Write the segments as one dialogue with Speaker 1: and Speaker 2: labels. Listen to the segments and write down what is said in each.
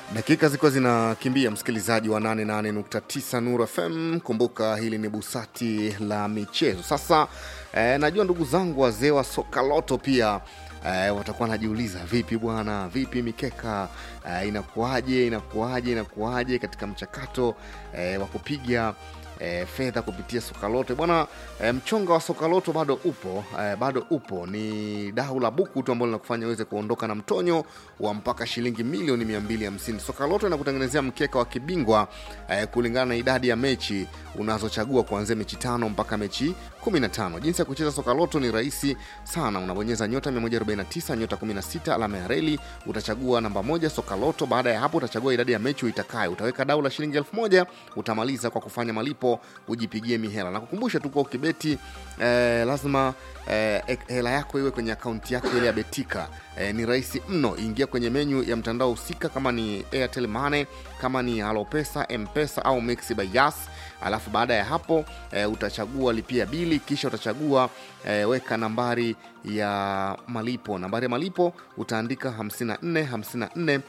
Speaker 1: Dakika zilikuwa zinakimbia, msikilizaji wa 88.9 Nuru FM. Kumbuka hili ni busati la michezo. Sasa eh, najua ndugu zangu wazee wa soka loto pia eh, watakuwa najiuliza vipi bwana, vipi mikeka eh, inakuaje, inakuaje, inakuaje katika mchakato eh, wa kupiga e, fedha kupitia sokaloto bwana. E, mchonga wa sokaloto bado upo e, bado upo. Ni dau la buku tu ambalo linakufanya uweze kuondoka na mtonyo wa mpaka shilingi milioni 250. Sokaloto inakutengenezea mkeka wa kibingwa e, kulingana na idadi ya mechi unazochagua kuanzia mechi tano mpaka mechi 15. Jinsi ya kucheza sokaloto ni rahisi sana, unabonyeza nyota 149 nyota 16 alama ya reli, utachagua namba moja sokaloto. Baada ya hapo utachagua idadi ya mechi uitakayo, utaweka dau la shilingi elfu moja utamaliza kwa kufanya malipo ujipigie mihela na kukumbusha tu kwa ukibeti eh, lazima eh, hela yako iwe kwenye akaunti yako ile ya Betika. Eh, ni rahisi mno, ingia kwenye menyu ya mtandao husika, kama ni Airtel Money, kama ni Halopesa, Mpesa au Mixx by Yas. Alafu baada ya hapo eh, utachagua lipia bili, kisha utachagua eh, weka nambari ya malipo. Nambari ya malipo utaandika 54 54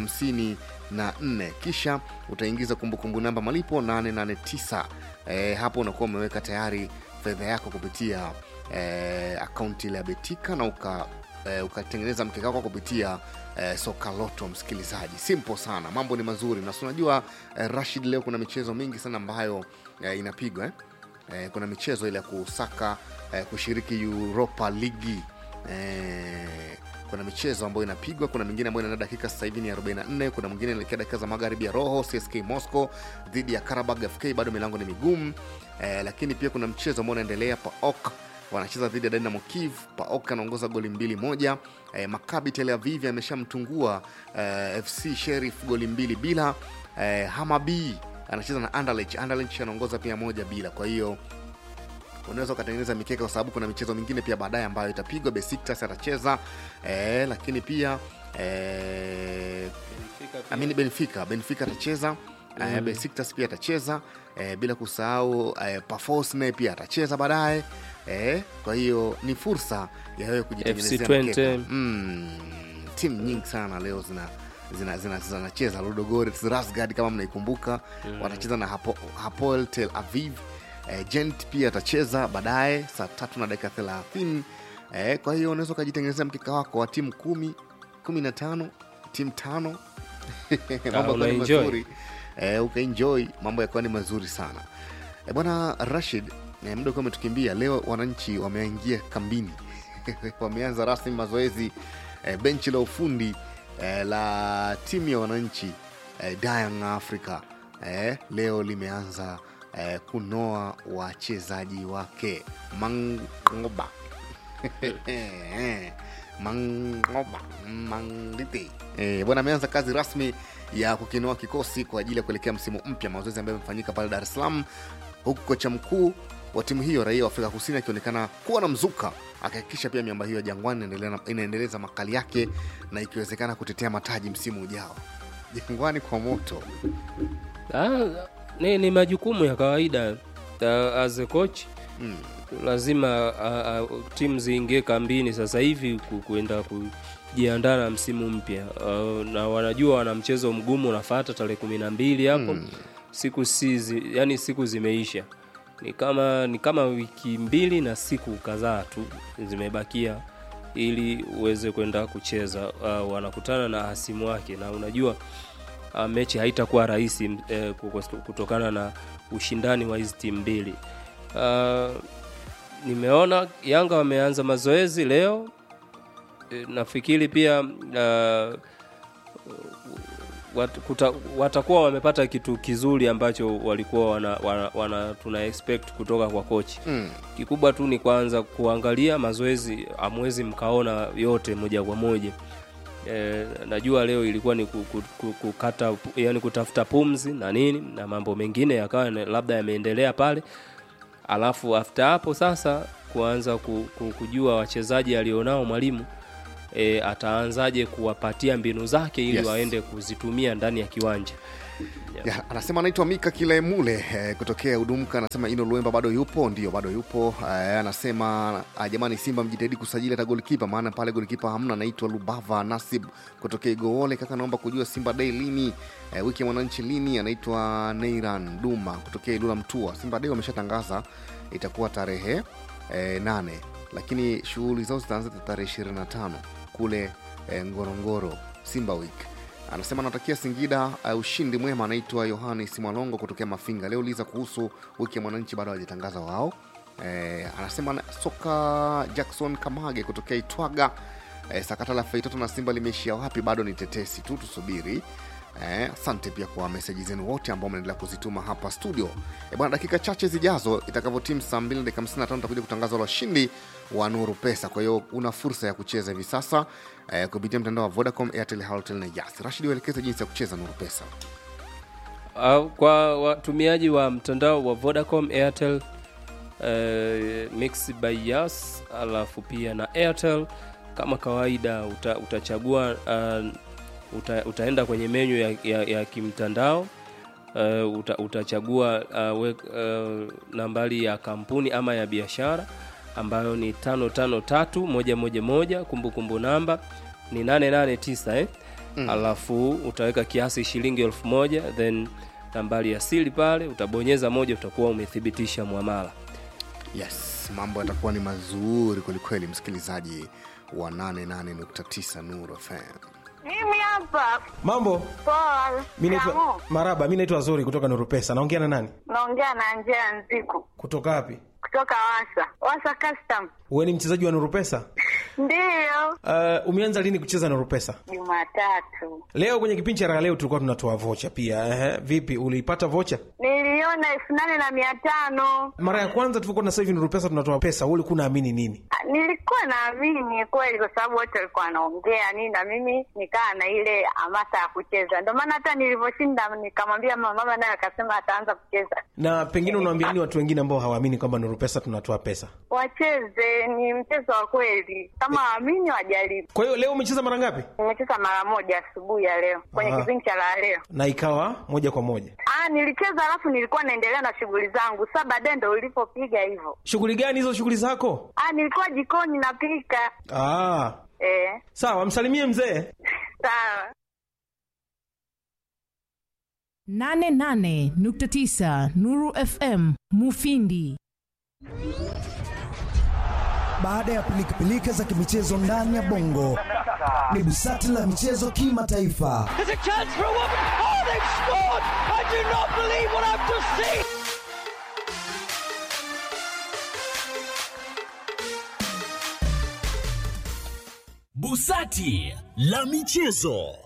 Speaker 1: 54, kisha utaingiza kumbukumbu namba malipo 889. E, hapo unakuwa umeweka tayari fedha yako kupitia e, akaunti ile ya Betika na uka e, ukatengeneza mkeka wako kupitia e, soka loto. Msikilizaji, simple sana, mambo ni mazuri na unajua e, Rashid, leo kuna michezo mingi sana ambayo e, inapigwa eh? E, kuna michezo ile ya kusaka e, kushiriki Europa Ligi e, kuna michezo ambayo inapigwa, kuna mingine ambayo inaenda dakika sasa hivi ni 44, kuna mwingine inaelekea dakika za magharibi ya roho. CSK Moscow dhidi ya Karabag FK, bado milango ni migumu eh, lakini pia kuna mchezo ambao unaendelea PAOK wanacheza dhidi ya Dynamo Kiev. PAOK anaongoza goli mbili moja. Eh, Maccabi Tel Aviv ameshamtungua eh, FC Sheriff goli mbili bila. Eh, Hamabi anacheza na Anderlecht. Anderlecht anaongoza pia moja bila, kwa hiyo unaweza ukatengeneza mikeka kwa sababu kuna michezo mingine pia baadaye ambayo itapigwa. Besiktas atacheza eh, lakini pia eh, amini Benfica Benfica atacheza mm. eh, Besiktas pia atacheza eh, bila kusahau eh, Pafos naye pia atacheza baadaye eh, kwa hiyo ni fursa ya wewe kujitengenezea mkeka mm, timu nyingi sana leo zina zinacheza zina, zina Ludogorets Razgrad kama mnaikumbuka mm. watacheza na Hapo, Hapoel Tel Aviv E, Gent pia atacheza baadaye saa tatu na dakika thelathini. E, kwa hiyo unaweza ukajitengenezea mkeka wako wa timu kumi kumi na tano timu tano mambo yakuwa ni mazuri e, ukaenjoy mambo yakuwa ni mazuri sana e, bwana Rashid e, muda ukiwa umetukimbia. Leo wananchi wameingia kambini wameanza rasmi mazoezi e, benchi la ufundi e, la timu ya wananchi e, Young Africa e, leo limeanza Eh, kunoa wachezaji wake Mangoba Mangoba Mangiti eh, bwana ameanza kazi rasmi ya kukinoa kikosi kwa ajili ya kuelekea msimu mpya, mazoezi ambayo yamefanyika pale Dar es Salaam, huku kocha mkuu wa timu hiyo raia wa Afrika Kusini akionekana kuwa na mzuka, akihakikisha pia miamba hiyo ya Jangwani inaendeleza makali yake na ikiwezekana kutetea mataji msimu ujao. Jangwani kwa moto
Speaker 2: ah, ni, ni majukumu ya kawaida uh, as a coach mm. lazima uh, uh, timu ziingie kambini sasa hivi kuenda kujiandaa na msimu mpya uh, na wanajua wana mchezo mgumu unafata tarehe kumi na mbili hapo mm. siku si yani siku zimeisha ni kama ni kama wiki mbili na siku kadhaa tu zimebakia ili uweze kwenda kucheza uh, wanakutana na hasimu wake na unajua Uh, mechi haitakuwa rahisi eh, kutokana na ushindani wa hizi timu mbili. Uh, nimeona Yanga wameanza mazoezi leo e, nafikiri pia uh, wat, kuta, watakuwa wamepata kitu kizuri ambacho walikuwa wana, wana, wana tuna expect kutoka kwa kochi mm. Kikubwa tu ni kwanza kuangalia mazoezi, amwezi mkaona yote moja kwa moja. E, najua leo ilikuwa ni kukata yani kutafuta pumzi na nini na mambo mengine yakawa labda yameendelea pale, alafu after hapo sasa kuanza kujua wachezaji alionao mwalimu e, ataanzaje kuwapatia mbinu zake ili
Speaker 1: Yes.
Speaker 2: waende kuzitumia ndani ya kiwanja
Speaker 1: ya, anasema anaitwa Mika Kilemule eh, kutokea Udumka. Anasema Ino Luemba bado yupo, ndio bado yupo. Eh, anasema ah, jamani, Simba mjitahidi kusajili hata golikipa, maana pale golikipa hamna. Anaitwa Lubava Nasib kutokea Igoole. Kaka, naomba kujua Simba Day lini, eh, wiki ya mwananchi lini? Anaitwa Neiran Duma kutokea Ilula Mtua. Simba Day wameshatangaza itakuwa tarehe eh, nane, lakini shughuli zao zitaanza tarehe 25 kule eh, Ngorongoro Simba Week anasema anatakia Singida uh, ushindi mwema. Anaitwa Yohanis Mwalongo kutokea Mafinga. Leo uliza kuhusu wiki ya mwananchi, bado hawajatangaza wao. Eh, anasema na- soka Jackson Kamage kutokea Itwaga. Eh, sakata la Feitoto na Simba limeishia wapi? Bado ni tetesi tu, tusubiri. Eh, asante pia kwa meseji zenu wote ambao mnaendelea kuzituma hapa studio. Eh, bwana, dakika chache zijazo itakavyotimu saa 2 dakika 55 tutakuja kutangaza washindi wa Nuru Pesa. Kwa hiyo una fursa ya kucheza hivi sasa eh, kupitia mtandao wa Vodacom, Airtel, Halotel na Yas. Rashid, uelekeze jinsi ya kucheza Nuru Pesa.
Speaker 2: Uh, kwa watumiaji wa mtandao wa Vodacom, Airtel, uh, Mix by Yas alafu pia na Airtel kama kawaida uta, utachagua uh, uta, utaenda kwenye menyu ya, ya, ya kimtandao uh, uta, utachagua uh, we, uh, nambari ya kampuni ama ya biashara ambayo ni tano tano tatu moja moja moja kumbukumbu namba ni 889 eh? mm. alafu utaweka kiasi shilingi elfu moja then nambari ya siri pale utabonyeza moja utakuwa umethibitisha mwamala
Speaker 1: Yes, mambo yatakuwa ni mazuri kwelikweli, msikilizaji wa 88.9 Nuru FM.
Speaker 3: Mimi hapa
Speaker 4: Mambo,
Speaker 3: poa.
Speaker 4: mi naitwa
Speaker 3: Shikamoo.
Speaker 4: Maraba, mi naitwa Zuri kutoka Nuru Pesa. Naongea na nani?
Speaker 3: Naongea na Njea Nziku
Speaker 4: Kutoka wapi?
Speaker 3: kutoka Wasa Wasa Custom.
Speaker 4: Wewe ni mchezaji wa Nuru Pesa?
Speaker 3: Ndiyo,
Speaker 4: Uh, umeanza lini kucheza Nuru Pesa?
Speaker 3: Jumatatu
Speaker 4: Leo kwenye kipindi cha raha leo tulikuwa tunatoa vocha pia. Ehe, vipi uliipata vocha?
Speaker 3: niliona elfu nane na mia tano.
Speaker 4: Mara ya kwanza tulikuwa na sasa hivi Nuru Pesa tunatoa pesa, wewe ulikuwa unaamini nini?
Speaker 3: Ah, Nilikuwa naamini kweli, kwa sababu wote walikuwa wanaongea nini, na mimi nikaa na ile hamasa ya kucheza. Ndio maana hata nilivyoshinda nikamwambia mama, mama naye akasema ataanza kucheza.
Speaker 4: Na pengine unawaambia nini watu wengine ambao hawaamini kwamba Nuru Pesa tunatoa pesa?
Speaker 3: Wacheze, ni mchezo wa kweli, kama waamini wajaribu.
Speaker 4: Kwa hiyo leo umecheza mara ngapi?
Speaker 3: Nimecheza mara moja asubuhi ya leo kwenye
Speaker 4: Aha.
Speaker 3: kipindi cha la leo.
Speaker 4: Na ikawa moja kwa moja.
Speaker 3: Ah, nilicheza alafu nilikuwa naendelea na shughuli zangu. Sasa baadaye ndo ulipopiga hivyo.
Speaker 4: Shughuli gani hizo shughuli zako?
Speaker 3: Ah, nilikuwa jikoni napika.
Speaker 4: Ah,
Speaker 3: Eh,
Speaker 4: sawa, msalimie mzee.
Speaker 3: sawa.
Speaker 5: 88.9 Nuru FM Mufindi.
Speaker 6: Baada ya pilikapilika za kimichezo ndani ya bongo, ni busati la michezo kimataifa.
Speaker 7: There's a chance for a woman. Oh, they've scored! I do not believe what I've just seen.
Speaker 8: Busati la michezo.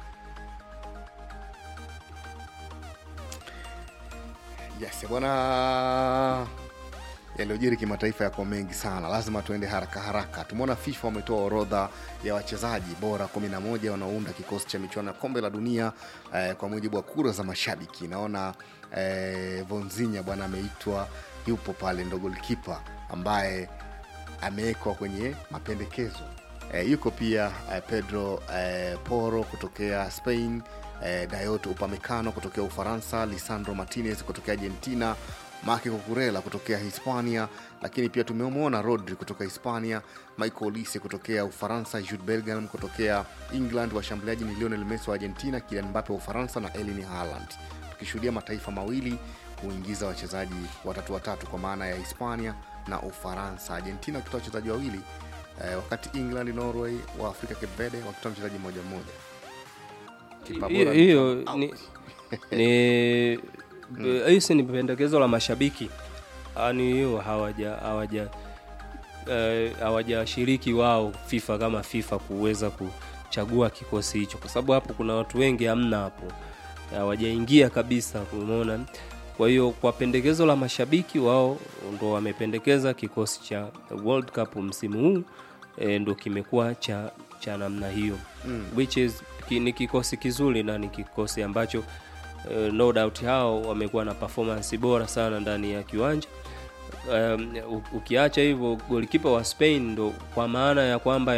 Speaker 1: Yes, bwana, yaliyojiri kimataifa yako mengi sana, lazima tuende haraka haraka. Tumeona FIFA wametoa orodha ya wachezaji bora 11 wanaounda kikosi cha michuano ya kombe la dunia eh, kwa mujibu wa kura za mashabiki. Naona eh, Vonzinya bwana ameitwa, yupo pale, ndo golkipa ambaye amewekwa kwenye mapendekezo eh, yuko pia eh, Pedro eh, Porro kutokea Spain eh, Dayot Upamecano kutokea Ufaransa, Lisandro Martinez kutokea Argentina, Marco Cucurella kutokea Hispania, lakini pia tumemwona Rodri kutoka Hispania, Michael Olise kutokea Ufaransa, Jude Bellingham kutokea England, washambuliaji ni Lionel Messi wa Argentina, Kylian Mbappe wa Ufaransa na Erling Haaland, tukishuhudia mataifa mawili kuingiza wachezaji watatu watatu kwa maana ya Hispania na Ufaransa, Argentina wakitoa wachezaji wawili eh, wakati England, Norway wa Afrika Cape Verde wakitoa mchezaji mmoja mmoja. Kipa
Speaker 2: hiyo
Speaker 1: bora
Speaker 2: hiyo
Speaker 1: out.
Speaker 2: ni ni hiyo si ni pendekezo la mashabiki yani hiyo hawaja hawaja eh, hawajashiriki wao FIFA kama FIFA kuweza kuchagua kikosi hicho, kwa sababu hapo kuna watu wengi hamna hapo, hawajaingia kabisa, umeona. Kwa hiyo kwa pendekezo la mashabiki wao ndo wamependekeza kikosi cha World Cup msimu huu e, ndo kimekuwa cha cha namna hiyo mm. which is ki, ni kikosi kizuri na ni kikosi ambacho uh, no doubt hao wamekuwa na performance bora sana ndani ya kiwanja um, u- ukiacha hivyo golikipa wa Spain ndo kwa maana ya kwamba ya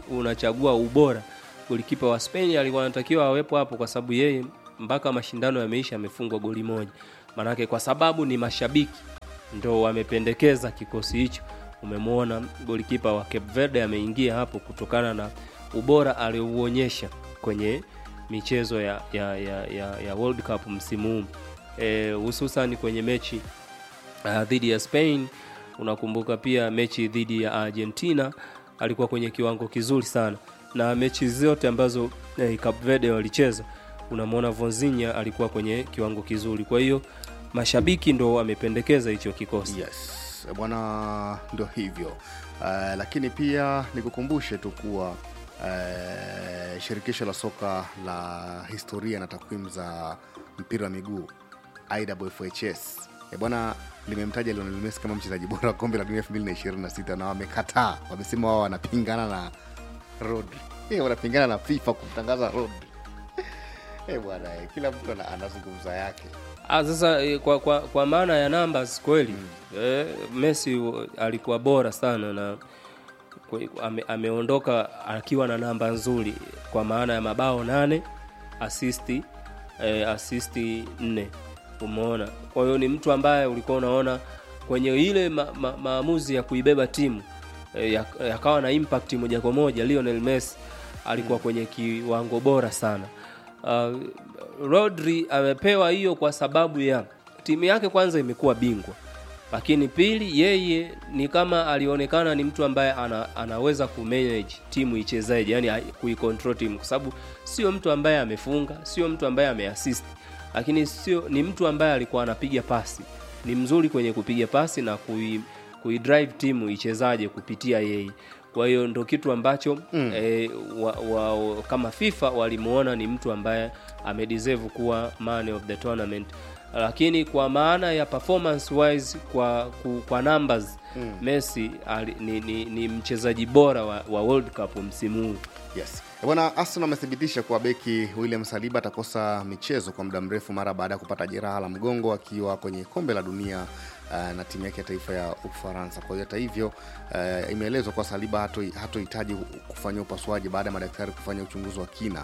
Speaker 2: unachagua ubora golikipa wa Spain alikuwa anatakiwa awepo hapo kwa sababu yeye mpaka mashindano yameisha amefungwa goli moja maanake kwa sababu ni mashabiki ndo wamependekeza kikosi hicho umemwona golikipa wa Cape Verde ameingia hapo kutokana na ubora aliouonyesha kwenye michezo ya, ya, ya, ya, ya World Cup msimu huu Eh, hususan kwenye mechi uh, dhidi ya Spain. Unakumbuka pia mechi dhidi ya Argentina alikuwa kwenye kiwango kizuri sana, na mechi zote ambazo eh, Cape Verde walicheza unamwona Vonzinha alikuwa kwenye kiwango kizuri. Kwa hiyo mashabiki ndo wamependekeza hicho kikosi.
Speaker 1: yes bwana ndo hivyo uh, lakini pia nikukumbushe tu kuwa uh, shirikisho la soka la historia na takwimu za mpira wa miguu iwfhs e bwana limemtaja Lionel Messi kama mchezaji bora wa kombe la dunia 2026 na wamekataa wamesema wao wanapingana na Rodri Eh, wanapingana na FIFA kumtangaza Rodri Eh, bwana eh, kila mtu ana- anazungumza yake
Speaker 2: Ah, sasa eh, kwa, kwa, kwa maana ya numbers kweli mm. eh, Messi uh, alikuwa bora sana na kwe- ame, ameondoka akiwa na namba nzuri kwa maana ya mabao nane asisti eh, asisti nne umeona kwa hiyo ni mtu ambaye ulikuwa unaona kwenye ile ma, ma, maamuzi ya kuibeba timu eh, yak- yakawa na impact moja kwa moja Lionel Messi alikuwa kwenye kiwango bora sana uh, Rodri amepewa hiyo kwa sababu ya timu yake kwanza imekuwa bingwa lakini pili yeye ni kama alionekana ni mtu ambaye ana, anaweza kumanage timu ichezaje yani kuicontrol timu kwa sababu sio mtu ambaye amefunga sio mtu ambaye ameassist lakini sio ni mtu ambaye alikuwa anapiga pasi ni mzuri kwenye kupiga pasi na kui, kuidrive timu ichezaje kupitia yeye kwa hiyo ndo kitu ambacho mm. eh, wa, wa, kama FIFA walimuona ni mtu ambaye amedeserve kuwa man of the tournament lakini kwa maana ya performance wise kwa ku, kwa numbers mm. Messi ali, ni, ni, ni mchezaji bora wa, wa World Cup msimu huu
Speaker 1: yes Eh, bwana arsenal amethibitisha kuwa beki william saliba atakosa michezo kwa muda mrefu mara baada ya kupata jeraha la mgongo akiwa kwenye kombe la dunia uh, na timu yake ya taifa ya ufaransa kwa hiyo hata hivyo uh, imeelezwa kuwa saliba hato- hatohitaji kufanyia upasuaji baada ya madaktari kufanya uchunguzi wa kina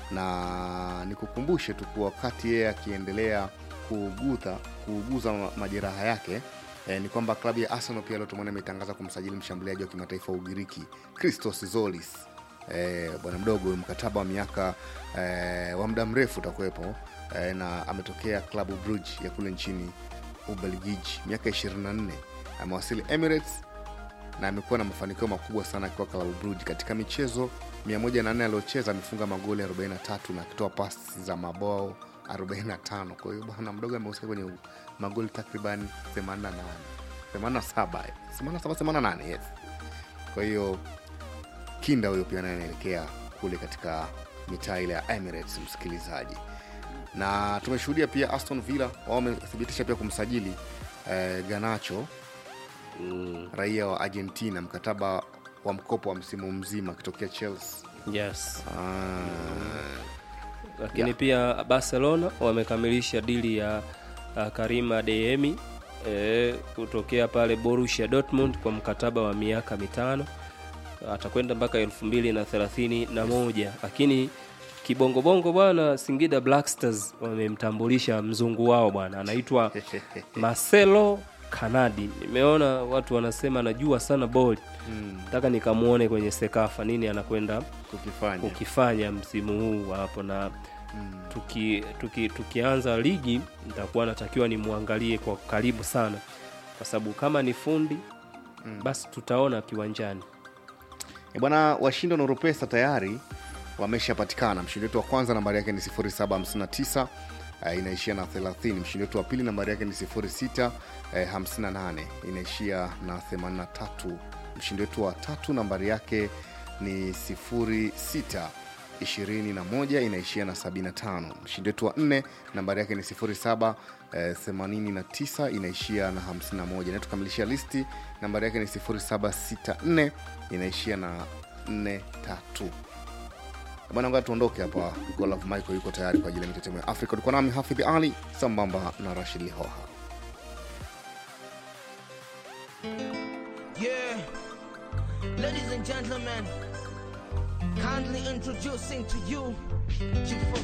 Speaker 1: na nikukumbushe tu kuwa wakati yeye akiendelea kuuguza kuuguza ma- majeraha yake eh, ni kwamba klabu ya arsenal pia leo tumeona imetangaza kumsajili mshambuliaji wa kimataifa wa ugiriki christos zolis eh, bwana mdogo huyu mkataba wa miaka eh, wa muda mrefu utakuwepo eh, na ametokea klabu Brugge ya kule nchini ubelgiji miaka 24 amewasili emirates na amekuwa na mafanikio makubwa sana akiwa klabu Brugge katika michezo 104 aliyocheza amefunga magoli 43 na akitoa pasi za mabao 45 kwa hiyo bwana mdogo amehusika kwenye magoli takriban 88 87 87 88 yes kwa hiyo kinda huyo pia naye anaelekea kule katika mitaa ile ya emirates msikilizaji na tumeshuhudia pia aston villa wao wamethibitisha pia kumsajili eh, ganacho
Speaker 2: mm.
Speaker 1: raia wa argentina mkataba wa mkopo wa msimu mzima akitokea chelsea
Speaker 2: yes
Speaker 1: ah,
Speaker 2: lakini
Speaker 1: Yeah.
Speaker 2: pia barcelona wamekamilisha dili ya uh, karima deemi e, kutokea pale borussia dortmund kwa mkataba wa miaka mitano atakwenda mpaka elfu mbili na thelathini na moja lakini kibongobongo bwana singida black stars wamemtambulisha mzungu wao bwana anaitwa marcelo kanadi nimeona watu wanasema anajua sana boli nataka nikamwone kwenye sekafa nini anakwenda
Speaker 1: kukifanya
Speaker 2: kukifanya msimu huu hapo na tuki, tuki, tukianza ligi nitakuwa natakiwa nimwangalie kwa karibu sana kwa sababu kama ni fundi basi tutaona kiwanjani
Speaker 1: E bwana washindi wa Nurupesa tayari wameshapatikana. Mshindi wetu wa kwanza nambari yake ni 0759 uh, inaishia na 30. Mshindi wetu wa pili nambari yake ni 06 eh, 58 inaishia na 83. Mshindi wetu wa tatu nambari yake ni 06 21 inaishia na 75. Mshindi wetu wa nne nambari yake ni 07 eh, 89 inaishia na 51. Na tukamilishia listi nambari yake ni 0764 inaishia na 43. Bwana, ngoja tuondoke hapa. Golaf Michael yuko tayari kwa ajili ya mitetemo ya Afrika. Ulikuwa nami Hafidh Ali sambamba na Rashid Lihoha.
Speaker 9: Yeah. Ladies and gentlemen, Kindly introducing to you Chief of